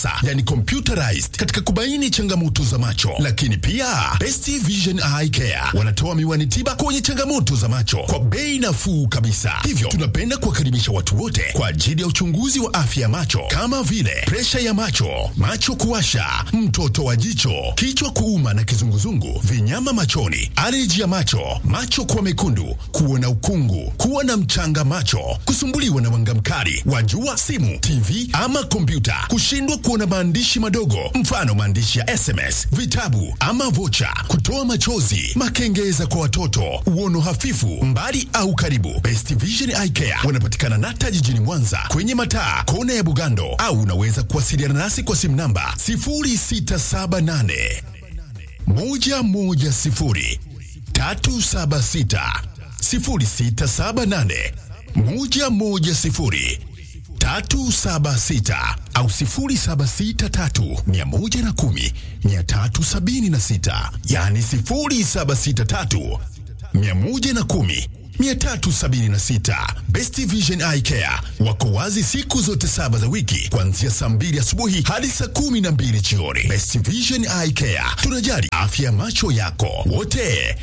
yani computerized katika kubaini changamoto za macho. Lakini pia Best Vision Eye Care wanatoa miwani tiba kwenye changamoto za macho kwa bei nafuu kabisa. Hivyo tunapenda kuwakaribisha watu wote kwa ajili ya uchunguzi wa afya ya macho kama vile presha ya macho, macho kuwasha, mtoto wa jicho, kichwa kuuma na kizunguzungu, vinyama machoni, aleji ya macho, macho kuwa mekundu, kuona ukungu, kuwa na mchanga macho, kusumbuliwa na mwanga mkali wa jua, simu, TV ama kompyuta, kushindwa kuona maandishi madogo, mfano maandishi ya SMS, vitabu ama vocha, kutoa machozi, makengeza kwa watoto, uono hafifu, mbali au karibu. Best Vision Eye Care wanapatikana Nata jijini Mwanza kwenye mataa kona ya Bugando, au unaweza kuwasiliana nasi kwa simu namba 0678 110 376 0678 110 376 au 0763 110 376, yani 0763 110 376. Best Vision Eye Care wako wazi siku zote saba za wiki kuanzia saa mbili asubuhi hadi saa kumi na mbili jioni. Best Vision Eye Care, tunajali afya ya macho yako wote.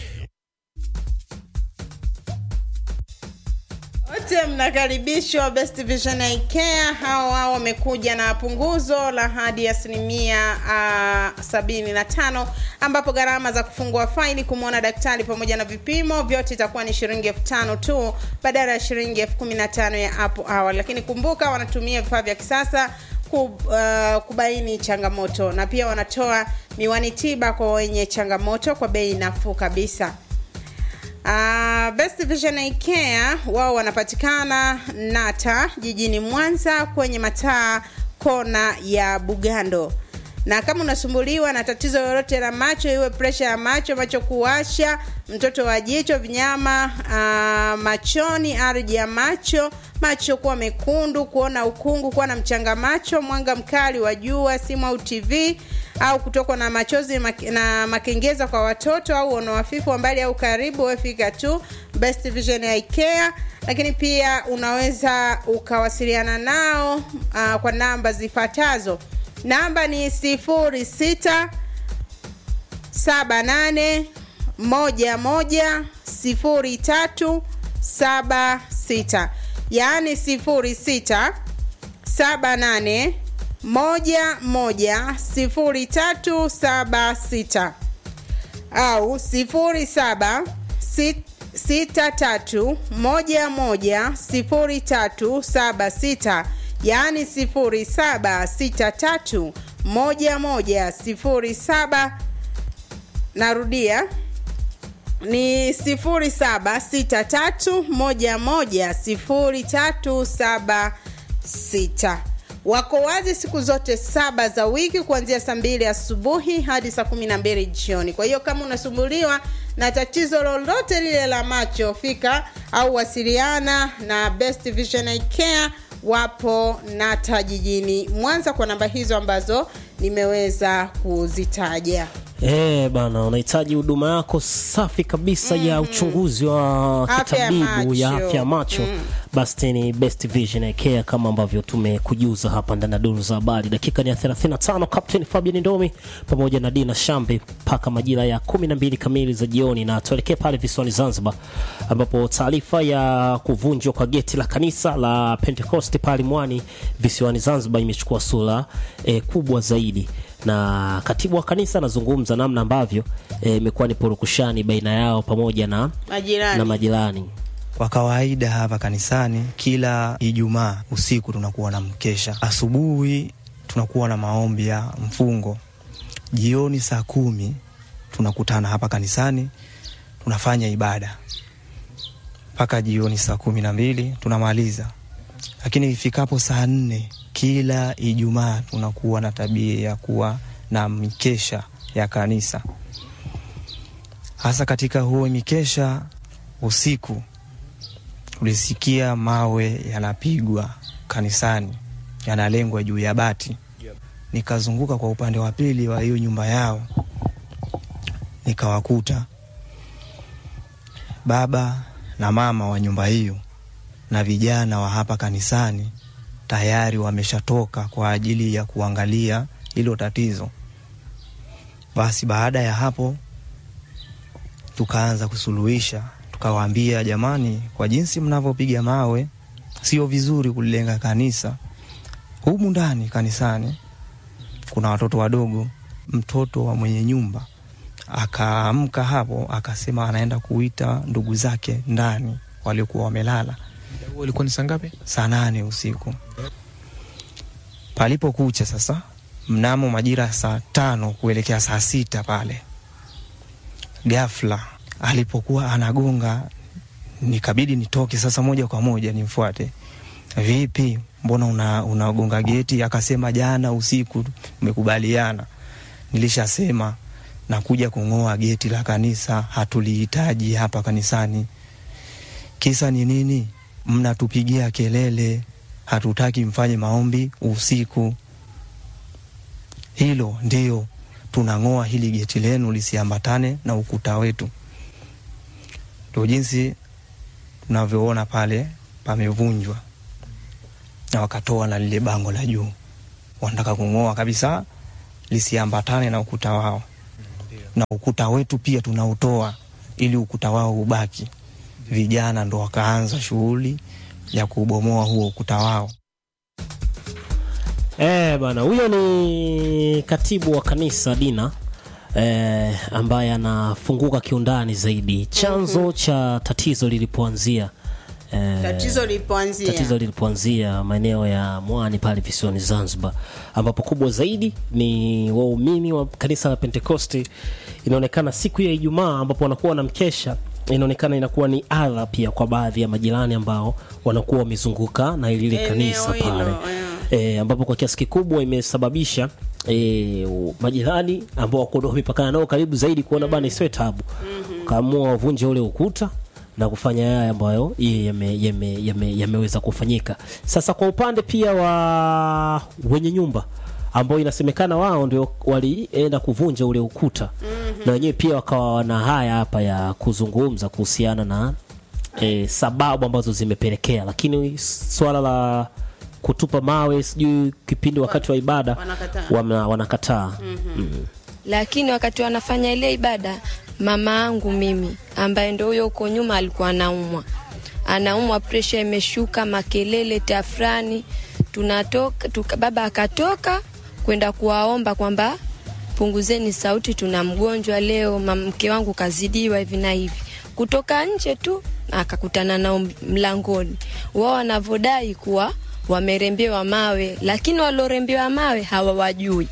Wote mnakaribishwa Best Vision Eye Care. Hao hao wamekuja na punguzo la hadi asilimia uh, sabini na tano ambapo gharama za kufungua faili, kumwona daktari pamoja na vipimo vyote itakuwa ni shilingi elfu tano tu badala ya shilingi elfu kumi na tano ya hapo awali. Lakini kumbuka wanatumia vifaa vya kisasa kub, uh, kubaini changamoto na pia wanatoa miwani tiba kwa wenye changamoto kwa bei nafuu kabisa. Uh, Best Vision Eye Care wao wanapatikana Nata jijini Mwanza kwenye mataa kona ya Bugando. Na kama unasumbuliwa na tatizo lolote la macho, iwe presha ya macho, macho kuwasha, mtoto wa jicho, vinyama uh, machoni, ardhi ya macho, macho kuwa mekundu, kuona ukungu, kuwa na mchanga macho, mwanga mkali wa jua, simu au TV au kutokwa na machozi na makengeza kwa watoto au ono hafifu wa mbali au karibu, wefika tu Best Vision Eye Care. Lakini pia unaweza ukawasiliana nao uh, kwa namba zifuatazo. Namba ni sifuri sita saba nane moja moja sifuri tatu saba sita yaani sifuri sita saba nane moja moja sifuri tatu saba sita au sifuri saba sita tatu moja moja sifuri tatu saba sita yaani sifuri saba sita tatu moja moja sifuri saba narudia ni sifuri saba sita tatu moja moja sifuri tatu saba sita wako wazi siku zote saba za wiki kuanzia saa mbili asubuhi hadi saa kumi na mbili jioni kwa hiyo kama unasumbuliwa na tatizo lolote lile la macho fika au wasiliana na best vision Eye care wapo nata jijini mwanza kwa namba hizo ambazo nimeweza kuzitaja Eh, bana unahitaji huduma yako safi kabisa mm. ya uchunguzi wa Afya ya kitabibu ya macho. afya ya macho mm. basi ni Best Vision Eye Care kama ambavyo tumekujuza hapa ndani ya duru za habari. Dakika ni ya 35, Captain Fabian Ndomi pamoja na Dina Shambe mpaka majira ya 12 kamili za jioni, na tuelekee pale visiwani Zanzibar ambapo taarifa ya kuvunjwa kwa geti la kanisa la Pentecost pale Mwani visiwani Zanzibar imechukua sura eh, kubwa zaidi na katibu wa kanisa anazungumza namna ambavyo eh, imekuwa ni purukushani baina yao pamoja na, majirani na majirani. Kwa kawaida hapa kanisani kila Ijumaa usiku tunakuwa na mkesha, asubuhi tunakuwa na maombi ya mfungo, jioni saa kumi tunakutana hapa kanisani tunafanya ibada mpaka jioni saa kumi na mbili tunamaliza. Lakini ifikapo saa nne kila Ijumaa tunakuwa na tabia ya kuwa na mikesha ya kanisa, hasa katika huo mikesha usiku ulisikia mawe yanapigwa kanisani yanalengwa juu ya bati. Nikazunguka kwa upande wa pili wa hiyo nyumba yao, nikawakuta baba na mama wa nyumba hiyo na vijana wa hapa kanisani tayari wameshatoka kwa ajili ya kuangalia hilo tatizo. Basi baada ya hapo tukaanza kusuluhisha, tukawaambia jamani, kwa jinsi mnavyopiga mawe sio vizuri kulilenga kanisa. Humu ndani kanisani kuna watoto wadogo. Mtoto wa mwenye nyumba akaamka hapo akasema anaenda kuita ndugu zake ndani waliokuwa wamelala Huo ilikuwa ni saa ngapi? saa nane usiku. Palipokucha sasa, mnamo majira ya saa tano kuelekea saa sita pale, ghafla alipokuwa anagonga, nikabidi nitoke sasa moja kwa moja nimfuate. Vipi, mbona una, unagonga geti? Akasema jana usiku tumekubaliana, nilishasema nakuja kung'oa geti la kanisa, hatulihitaji hapa kanisani. Kisa ni nini? Mnatupigia kelele, hatutaki mfanye maombi usiku. Hilo ndio tunang'oa hili geti lenu lisiambatane na ukuta wetu. Ndio jinsi tunavyoona pale pamevunjwa, na wakatoa na lile bango la juu, wanataka kung'oa kabisa lisiambatane na ukuta wao, na ukuta wetu pia tunautoa ili ukuta wao ubaki. Vijana ndo wakaanza shughuli ya kubomoa huo ukuta wao. Eh, bana huyo ni katibu wa kanisa Dina eh, ambaye anafunguka kiundani zaidi chanzo cha tatizo lilipoanzia eh, tatizo lilipoanzia tatizo lilipoanzia maeneo ya Mwani pale visiwani Zanzibar, ambapo kubwa zaidi ni waumini wa kanisa la Pentekosti. Inaonekana siku ya Ijumaa ambapo wanakuwa na mkesha, inaonekana inakuwa ni adha pia kwa baadhi ya majirani ambao wanakuwa wamezunguka na lile Eneo kanisa hilo, pale yeah. e, ambapo kwa kiasi kikubwa imesababisha e, majirani ambao wako wamepakana nao karibu zaidi kuona bana isiwe tabu kaamua wavunje ule ukuta na kufanya yale ambayo yeye yame- yame- yame- yameweza kufanyika. Sasa kwa upande pia wa wenye nyumba ambao inasemekana wao ndio walienda kuvunja ule ukuta na wenyewe pia wakawa wana haya hapa ya kuzungumza kuhusiana na e, sababu ambazo zimepelekea, lakini swala la kutupa mawe sijui kipindi wakati wa ibada wanakataa. wana- wanakataa mm. lakini wakati wanafanya ile ibada, mama yangu mimi ambaye ndo huyo huko nyuma alikuwa anaumwa, anaumwa, presha imeshuka, makelele, tafrani. Tunatoka tuka, baba akatoka kwenda kuwaomba kwamba punguzeni sauti, tuna mgonjwa leo, mam- mke wangu kazidiwa hivi na hivi. Kutoka nje tu akakutana nao mlangoni, wao wanavyodai kuwa wamerembewa mawe, lakini walorembewa mawe hawawajui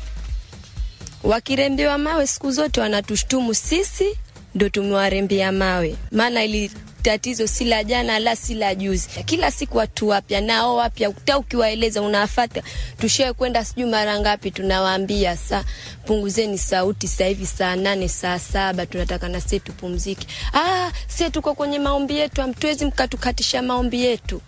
wakirembewa mawe siku zote wanatushtumu sisi ndo tumewarembea mawe, maana ili tatizo si la jana la si la juzi, kila siku watu wapya nao wapya, hata ukiwaeleza unawafata. Tushawe kwenda sijui mara ngapi, tunawaambia sa punguzeni sauti, sasa hivi saa nane saa saba tunataka na sisi tupumzike. Ah, sisi tuko kwenye maombi yetu, hamtuwezi mkatukatisha maombi yetu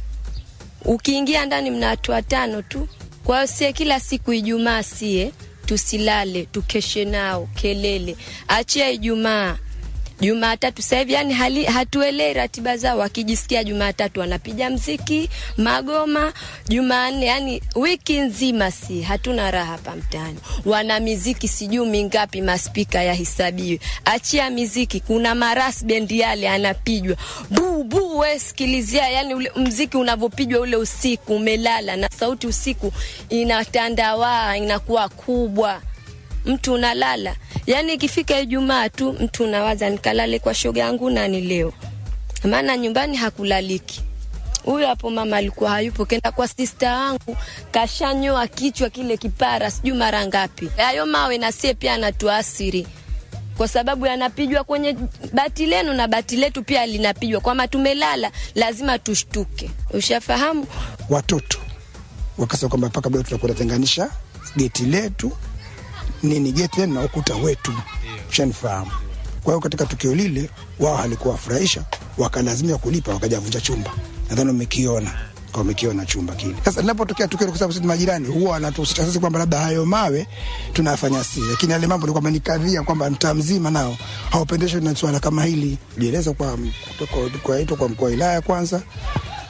ukiingia ndani mna watu watano tu. Kwa hiyo sie kila siku Ijumaa sie tusilale tukeshe nao kelele, achia Ijumaa Jumatatu sasa hivi yani hali, hatuelei ratiba zao. Wakijisikia Jumatatu wanapiga mziki magoma, Jumanne yani wiki nzima si hatuna raha hapa mtaani. Wana miziki sijui mingapi, maspika yahesabiwe. Achia miziki, kuna maras bendi yale anapigwa bu bu, we sikilizia, yani ule mziki unavyopigwa ule usiku, umelala na sauti usiku inatandawaa, inakuwa kubwa mtu unalala. Yani ikifika Ijumaa tu mtu unawaza nikalale kwa shoga yangu nani leo, maana nyumbani hakulaliki. Huyo hapo mama alikuwa hayupo, kenda kwa sista wangu kashanyoa kichwa kile kipara sijui mara ngapi. Hayo mawe na sie pia anatuasiri kwa sababu yanapigwa kwenye bati lenu na bati letu pia linapigwa. Kwama tumelala lazima tushtuke, ushafahamu. watoto wakasema kwamba mpaka bado tutakuwa tunatenganisha geti letu nini geti lenu na ukuta wetu, ushanifahamu. Kwa hiyo katika tukio lile wao halikuwa wafurahisha, wakalazimika kulipa, wakajavunja chumba. Nadhani umekiona kwa umekiona chumba kile. Sasa linapotokea tukio, kwa sababu sisi majirani huwa wanatuhusisha sisi kwamba labda hayo mawe tunafanya sisi, lakini yale mambo ni kwamba ni kadhia kwamba mtaa mzima nao haupendeshwi na swala kama hili. Jieleza kwa kwa kwa, kwa, kwa mkuu wa wilaya kwanza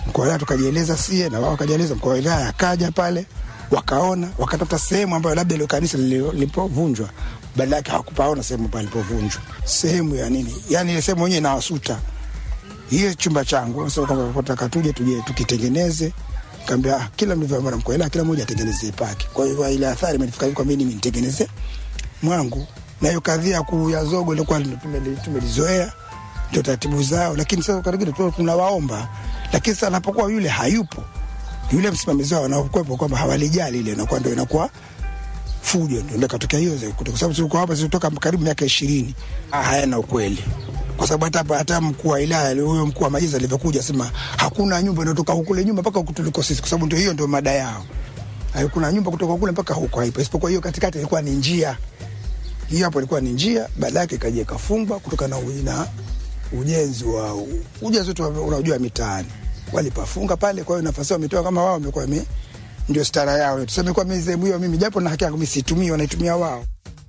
mkuu wa wilaya tukajieleza sie na wao wakajieleza, mkuu wa wilaya akaja pale wakaona, wakatafuta sehemu ambayo labda ile kanisa lili- lilipovunjwa, badala yake hawakupaona sehemu palipovunjwa, sehemu ya nini, yani ile sehemu wenyewe inawasuta hiyo chumba changu sasa kwamba nataka tuje tuje tukitengeneze kaambia ah, kila mlivyoamana mkoa ila kila mmoja atengeneze pake kwa hiyo ile athari imenifika kwa mimi mimi nitengeneze mwangu na hiyo kadhia ya kuya zogo ilikuwa tumeli- tumelizoea ndio taratibu zao lakini sasa karibuni tu tunawaomba lakini sasa anapokuwa yule hayupo yule msimamizi wao anakuwepo kwamba hawalijali ile inakuwa ndio inakuwa fujo ndio ndio katokea hiyo za- kwa sababu tulikuwa hapa zilitoka karibu miaka ishirini hayana ukweli kwa sababu hata hapa- hata mkuu wa wilaya huyo mkuu wa majiza alivyokuja sema hakuna nyumba inayotoka hukule nyumba mpaka huku tuliko sisi, kwa sababu ndio hiyo ndio mada yao. Hakuna nyumba kutoka kule mpaka huko haipo, isipokuwa hiyo katikati ilikuwa ni njia. Hiyo hapo ilikuwa ni njia, baada yake ikaja ikafungwa kutokana na u- na ujenzi wa ujenzi wetu wa- unajua mitaani walipafunga pale. Kwa hiyo nafasi yao wametoa kama wao wamekuwa wame ndio stara yao. Tuseme kwa mimi sehemu hiyo mimi japo na haki yangu mimi situmii, wanaitumia wao.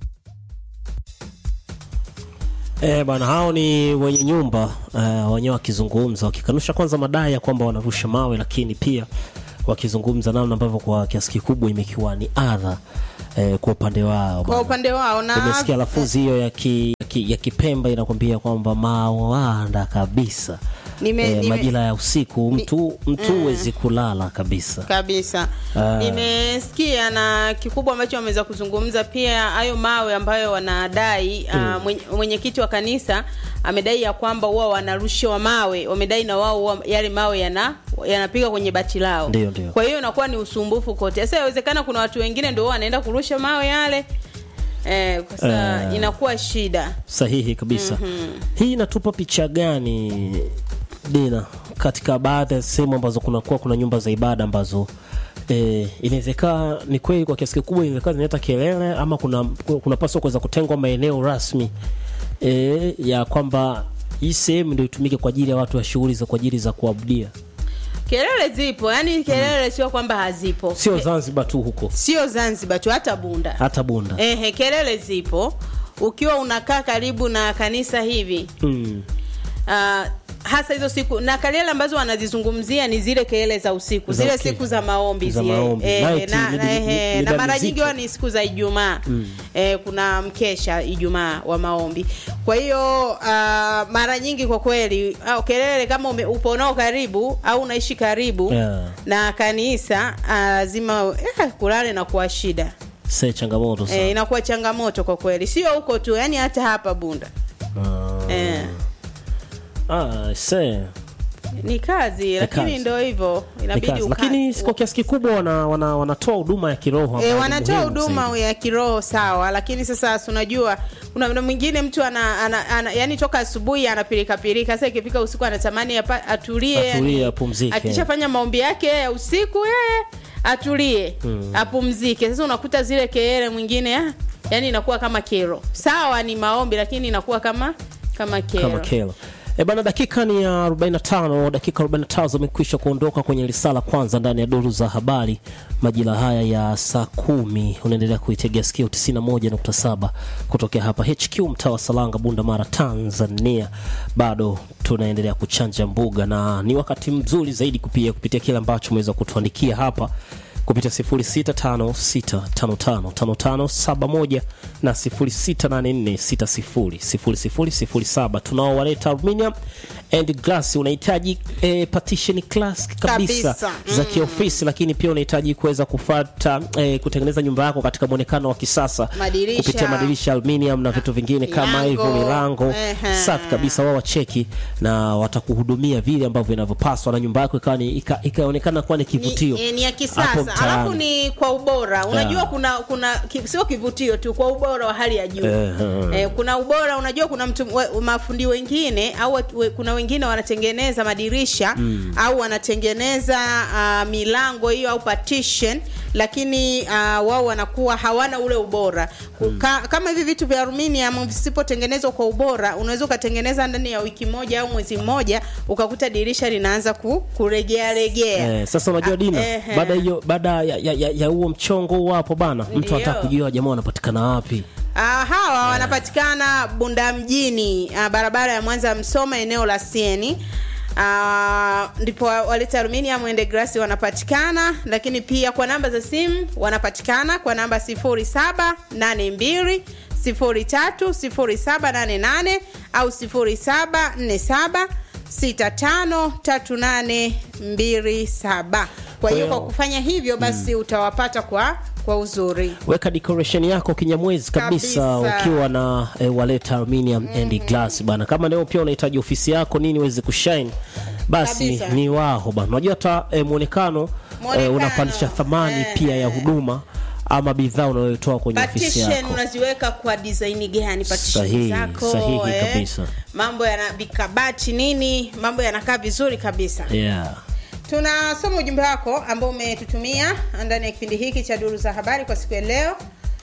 E, bana hao ni wenye nyumba uh, wenyewe wakizungumza wakikanusha kwanza madai ya kwamba wanarusha mawe, lakini pia wakizungumza namna ambavyo kwa kiasi kikubwa imekiwa ni adha eh, kwa upande wao kwa bana. upande wao na Umesikia lafuzi hiyo ya, ki, ya, ki, ya Kipemba inakwambia kwamba mawanda kabisa Nime- eh, nime- majira ya usiku mtu mtu huwezi kulala kabisa. kabisa Ah. nimesikia na kikubwa ambacho wameweza kuzungumza pia hayo mawe ambayo wanadai ah, mwenye- mwenyekiti wa kanisa amedai ya kwamba huwa wanarushiwa mawe wamedai na wao huwa yale mawe yana yanapiga kwenye bati lao Ndio, ndio. kwa hiyo inakuwa ni usumbufu kote sasa inawezekana kuna watu wengine ndio wanaenda kurusha mawe yale eh, kwa sasa Eh. inakuwa shida Sahihi kabisa. Hii inatupa picha gani Dina, katika baadhi ya sehemu ambazo kunakuwa kuna nyumba za ibada ambazo eh, inawezekana ni kweli kwa kiasi kikubwa inawezekana zinaleta kelele ama kuna kunapaswa kuweza kutengwa maeneo rasmi eh, ya kwamba hii sehemu ndio itumike kwa ajili ya watu wa shughuli za kwa ajili za kuabudia, kelele zipo yani kelele sio kwamba hazipo sio Ke- Zanzibar tu huko, sio zanzibar tu hata bunda hata Bunda. Ehe, kelele zipo ukiwa unakaa karibu na kanisa hivi Mm. uh, hasa hizo siku na kelele ambazo wanazizungumzia ni zile kelele za usiku Za zile okay. siku za maombi Za zile maombi. Eh, Night, na, mida- na, ehe, mida na mara mizito. nyingi huwa ni siku za ijumaa eh, kuna mkesha ijumaa wa maombi kwa hiyo uh, mara nyingi kwa kweli au kelele kama ume, upo nao karibu au unaishi karibu Yeah. na kanisa ah, lazima eh, kulale na kuwa shida Se changamoto sana. eh, inakuwa changamoto kwa kweli sio huko tu yani hata hapa bunda Ah. eh, Ah, se ni kazi lakini kazi. ndo hivyo ni inabidi kazi. uka- Lakini kwa kiasi kikubwa wana, wana, wanatoa huduma ya kiroho E, ambayo ni wanatoa muhimu huduma zaidi. ya kiroho sawa, lakini sasa si unajua kuna muda mwingine mtu ana, ana, ana yani toka asubuhi anapilika pilika, sasa ikifika usiku anatamani apa- atulie, Atulie, yani, apumzike. akishafanya maombi yake ya usiku yeye atulie apumzike. Sasa unakuta zile kelele mwingine ah, yani inakuwa kama kero. Sawa ni maombi, lakini inakuwa kama kama kero. kama kelo E bana, dakika ni ya 45, dakika 45 zimekwisha kuondoka kwenye risala kwanza ndani ya duru za habari majira haya ya saa kumi. Unaendelea kuitegea sikio 91.7 kutokea hapa HQ mtaa wa Salanga, Bunda Mara, Tanzania. Bado tunaendelea kuchanja mbuga na ni wakati mzuri zaidi kupia kupitia kile ambacho umeweza kutuandikia hapa kupitia 0656555571 na 0684600007 tunaowaleta aluminium and glass unahitaji eh, partition class kabisa, Kabisa. za kiofisi lakini pia unahitaji kuweza kufata eh, kutengeneza nyumba yako katika mwonekano wa kisasa Madirisha. kupitia madirisha aluminium na vitu vingine kama Milango. hivyo milango Ehe. safi kabisa wao wacheki na watakuhudumia vile ambavyo inavyopaswa na nyumba yako ikawa ni- ika- ikaonekana kuwa ni kivutio ni, eh, ni ya hapo kisasa mtaani. alafu ni kwa ubora unajua Yeah. kuna kuna ki, sio kivutio tu kwa ubora wa hali ya juu Eh, eh, kuna ubora unajua kuna mtu we, mafundi wengine au watu- we, kuna wengine wanatengeneza madirisha au wanatengeneza uh, milango hiyo au partition lakini uh, wao wanakuwa hawana ule ubora Ka, kama hivi vitu vya aluminium visipotengenezwa kwa ubora unaweza ukatengeneza ndani ya wiki moja au mwezi mmoja ukakuta dirisha linaanza ku, kuregea regea Eh, sasa unajua Dina, ehe. baada hiyo baada ya ya, ya, ya huo mchongo huo hapo bana, mtu Ndio. anataka kujua jamaa wanapatikana wapi. Ah, hawa wanapatikana Bunda mjini, ah, barabara ya Mwanza Msoma, eneo la Sieni. Ah, ndipo waleta aluminium and glass wanapatikana lakini pia kwa namba za simu wanapatikana kwa namba 0782 030788 au 0747 653827 kwa hiyo kwa kufanya hivyo basi utawapata kwa kwa uzuri weka decoration yako kinyamwezi kabisa, Kabisa. ukiwa na e, waleta aluminium and glass bana. Kama leo pia unahitaji ofisi yako nini iweze kushine, basi Kabisa. ni wao bana. Unajua hata e, muonekano e, Muonekano, unapandisha thamani eh, pia ya eh. huduma ama bidhaa unayotoa kwenye ofisi partition yako. unaziweka kwa design gani partition Sahihi, zako sahihi eh? kabisa. mambo yana vikabati nini mambo yanakaa vizuri kabisa Yeah. tunasoma ujumbe wako ambao umetutumia ndani ya kipindi hiki cha duru za habari kwa siku ya leo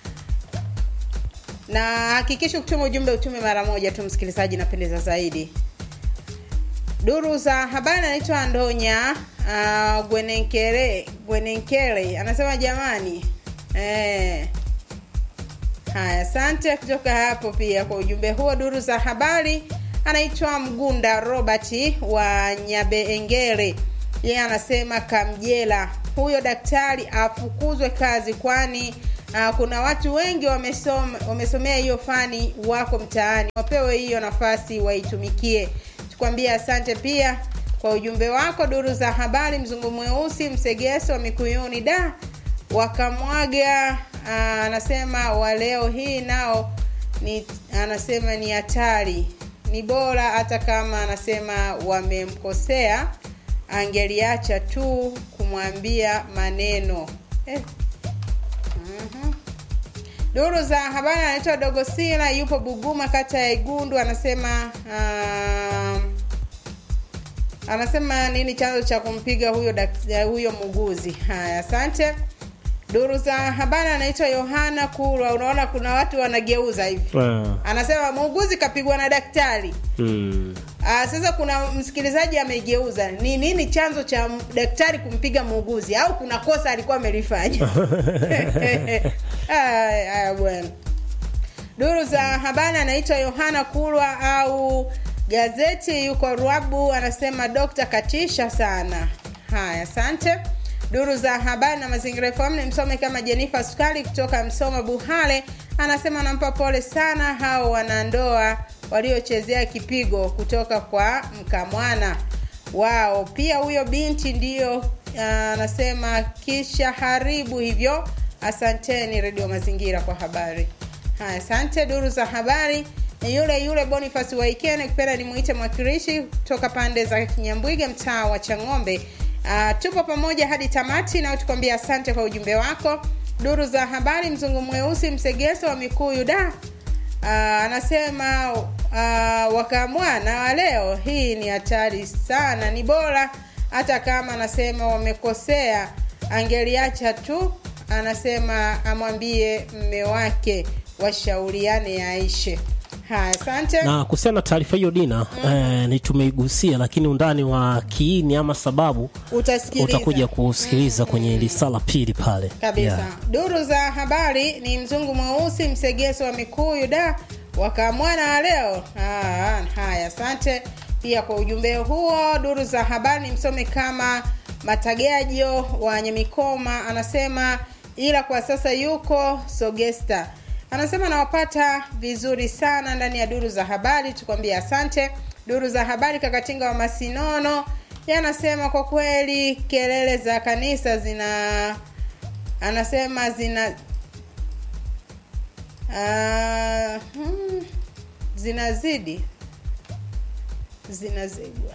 na hakikisha kutuma ujumbe utume mara moja tu msikilizaji napendeza zaidi duru za habari anaitwa andonya uh, gwenenkere gwenenkere anasema jamani eh, haya asante kutoka hapo pia kwa ujumbe huo duru za habari anaitwa mgunda robert wa nyabeengere yeye anasema kamjela huyo daktari afukuzwe kazi kwani uh, kuna watu wengi wamesoma, wamesomea hiyo fani wako mtaani wapewe hiyo nafasi waitumikie tukwambie asante pia kwa ujumbe wako duru za habari mzungu mweusi msegeso wa mikuyuni da wakamwaga ah, anasema wa leo hii nao ni anasema ni hatari ni bora hata kama anasema wamemkosea angeliacha tu kumwambia maneno eh. Mhm. duru za habari anaitwa dogosila yupo buguma kata ya igundu anasema um, anasema nini chanzo cha kumpiga huyo dak- huyo muuguzi haya asante duru za habari anaitwa yohana kurwa unaona kuna watu wanageuza hivi Ah. anasema muuguzi kapigwa na daktari Mm. Aa, sasa kuna msikilizaji amegeuza ni nini chanzo cha m- daktari kumpiga muuguzi au kuna kosa alikuwa amelifanya Aya, aya bwana duru za habari anaitwa yohana kulwa au gazeti yuko rwabu anasema dokta katisha sana haya asante duru za habari na mazingira FM ni msome kama jenifa sukali kutoka msoma buhale anasema anampa pole sana hao wanandoa waliochezea kipigo kutoka kwa mkamwana wao pia huyo binti ndiyo ah, anasema kisha haribu hivyo asanteni redio mazingira kwa habari haya asante duru za habari ni yule yule bonifas waikene kupenda nimuite mwakilishi kutoka pande za kinyambwiga mtaa wa chang'ombe uh, tupo pamoja hadi tamati na tukwambia asante kwa ujumbe wako duru za habari mzungu mweusi msegeso wa mikuyu da uh, anasema uh, wakamwana wa leo hii ni hatari sana ni bora hata kama anasema wamekosea angeliacha tu anasema amwambie mme wake washauriane yaishe haya asante na kuhusiana na taarifa hiyo dina eh, ni tumeigusia lakini undani wa kiini ama sababu utasikiliza utakuja kusikiliza kwenye lisala pili pale kabisa Yeah. duru za habari ni mzungu mweusi msegeso wa mikuyu da wakamwana wa leo ah, haya asante pia kwa ujumbe huo duru za habari ni msome kama matagajo wa nyamikoma anasema ila kwa sasa yuko sogesta anasema nawapata vizuri sana ndani ya duru za habari tukwambia asante duru za habari kakatinga wa masinono yanasema kwa kweli kelele za kanisa zina anasema zina uh, hmm, zinazidi zinazigwa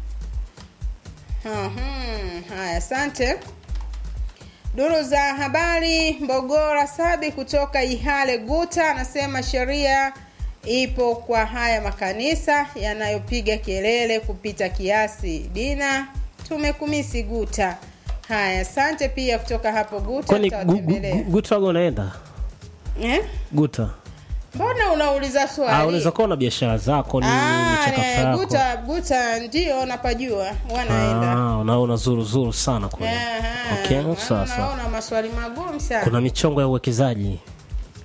Mhm, haya asante duru za habari mbogora sabi kutoka ihale guta anasema sheria ipo kwa haya makanisa yanayopiga kelele kupita kiasi dina tumekumisi guta haya asante pia kutoka hapo guta kwani gu- gu- tutawatembelea. gu- guta waga unaenda Eh? guta mbona unauliza Ah, swali unaweza kuwa na biashara zako ni Ah, michakato ne- yako guta guta ndio napajua wanaenda Ah, unaona zuru zuru sana kule Aha. okay, Maana sawa sawa unaona maswali magumu sana kuna michongo ya uwekezaji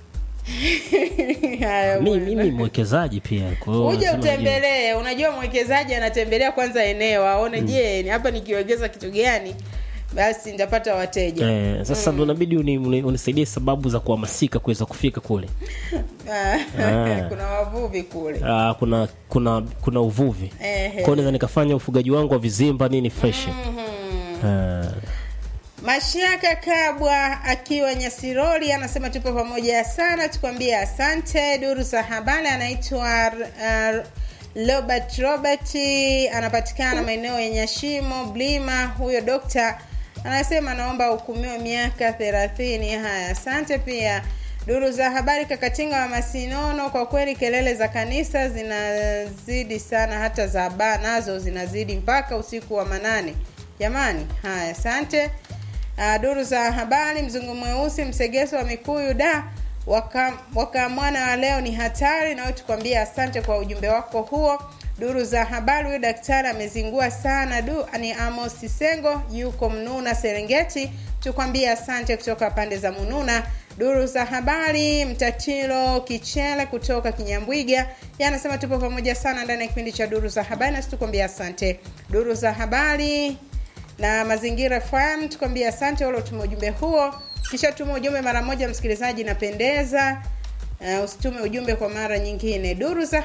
Haya mi, bwana. mimi mwekezaji pia kwa hiyo uje lazima nijue. utembelee unajua mwekezaji anatembelea kwanza eneo aone je ni hapa nikiwekeza kitu gani basi nitapata wateja Eh, sasa ndo inabidi uni- uni- unisaidie sababu za kuhamasika kuweza kufika kule Ah, Ah. kuna wavuvi kule Ah, kuna kuna kuna uvuvi Ehe. kwa hiyo naweza nikafanya ufugaji wangu wa vizimba nini fresh Ah, Mashaka Kabwa akiwa Nyasiroli anasema tupo pamoja sana, tukwambie asante. Duru za habari anaitwa uh, Robert Robert, anapatikana maeneo ya Nyashimo Blima. Huyo dokta anasema anaomba ahukumiwe miaka thelathini. Haya, asante pia. Duru za habari Kakatinga wa Masinono, kwa kweli kelele za kanisa zinazidi sana, hata za baa nazo zinazidi mpaka usiku wa manane. Jamani, haya, asante. Uh, duru za habari mzungu mweusi msegeso wa mikuyu da waka, waka mwana wa leo ni hatari nawe tukwambia asante kwa ujumbe wako huo duru za habari huyu daktari amezingua sana du ni amos sengo yuko mnuna serengeti tukwambia asante kutoka pande za mununa duru za habari mtatilo kichele kutoka kinyambwiga Yeye anasema tupo pamoja sana ndani ya kipindi cha duru za habari nasi tukwambia asante duru za habari na mazingira FM tukwambia asante wale utume ujumbe huo kisha tuma ujumbe mara moja msikilizaji napendeza uh, usitume ujumbe kwa mara nyingine duru za